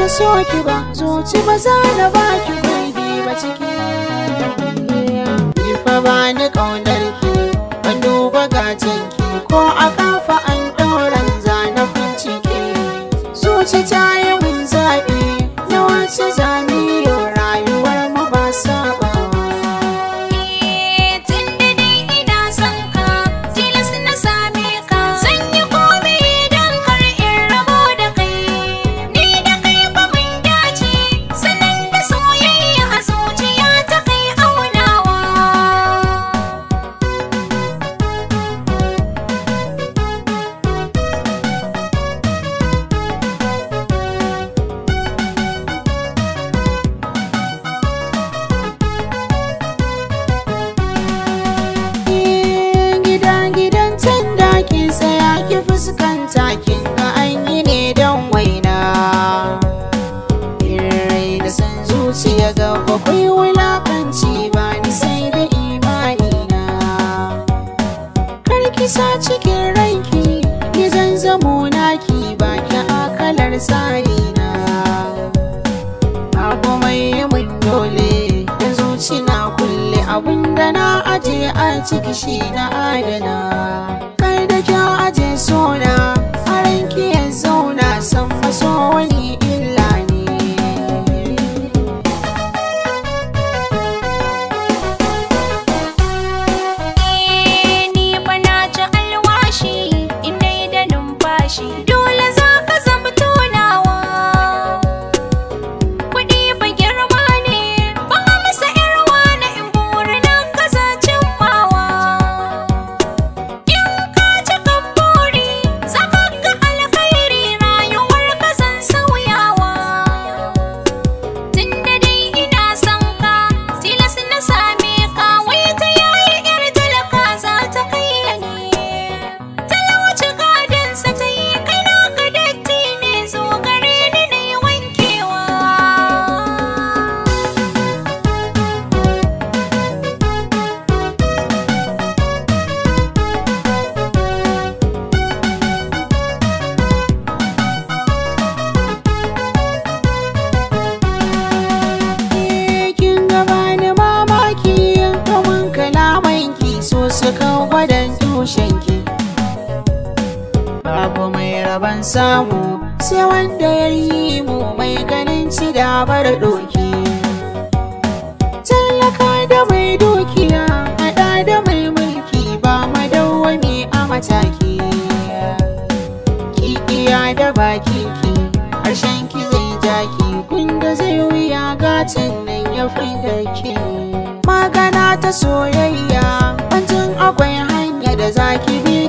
so ki ba zuci ba za na ba ki gurbi ba ciki Ni fa ba ni ƙaunar ki ban duba gatan ki ko a kafa an ɗauran zanafin ciki zuci ta yi mun zaɓi na wace zamiyo rayuwar mu ba saba tun da dai ina son ka tilas na same ka zan yi komai don kar in rabo da kai ni da kai fa mun dace sanan da soyayya a zuciya ta kai aunawa gidan gidan can da ki tsaya ki fuskanta kin ga an yi ne don waina rai da san zuciya ga bakwai wulakanci ba ni sai da imani na karki sa cikin ranki ki zan zamo naki ba ki akalar tsari na abu mai yi mun dole da zuci na kulle abinda na aje a ciki shi na adana kai da kyau aje sona a ranki ya zauna san maso wani illa ne ni fa na ci alwashi in dai da numfashi dole za ka zama tonawa kuɗi fa girma ne ba masa irwa na in burin ka za cimmawa in ka ci kan buri za ka ga alkhairi rayuwar ka zan sauyawa Tunda dai ina son ka tilas na same ka wai ta yayi yar talaka za ta kai ne talauci gadonsa ta yi kai naka datti ne zo gare ni na yi wankewa kin gaba ni mamaki kaman kalamanki so suka gwadon tushenki babu mai rabon samu sai wanda ya yi mu mai ganin ci da bar doki tallaka da mai dukiya hada da mai mulki ba madawwami a mataki ki iya da baki ki harshen ki zai jaki kunda zai wuya gatan nan ya fi da ke magana ta soyayya wancan akwai hanya da zaki bi